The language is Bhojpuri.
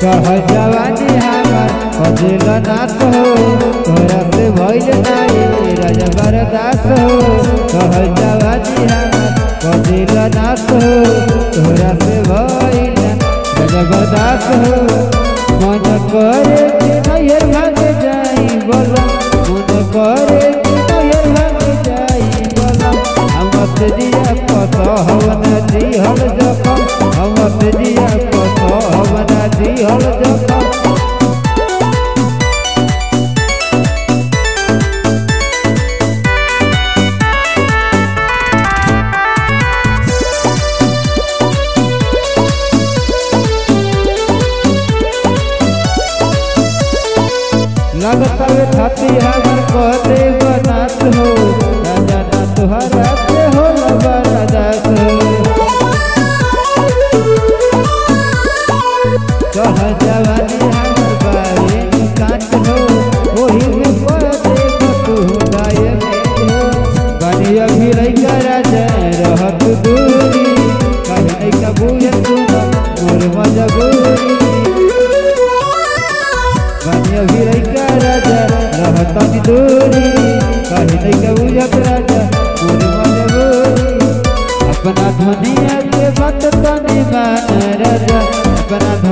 कह जवानी हमार कदिल नाथ हो तोरा से भइल नाही राजा बरदास हो कह जवानी हमार कदिल नाथ हो तोरा से भइल राजा बरदास हो मन करे कि नैहर भाग जाई बोला मन करे कि नैहर भाग जाई बोला हमत दिया पत हवन दिहल जखम हमत दिया पत हवन दिहल जखम लगता वे छाती हमर कहते बनात हो राजा ना तुहरा से हो बरदास हो कह जवानी हमर बारे काट हो ओही में कर दे तू गाय में हो बनी अभी लइका राजा रहत दूरी कहीं लइका बुझे सुन मोर मजबूरी बनिया भी लइका राजा रहत दूरी कहीं लइका बुझत राजा पूरी मजबूरी अपना दुनिया के बात तनी मान राजा अपना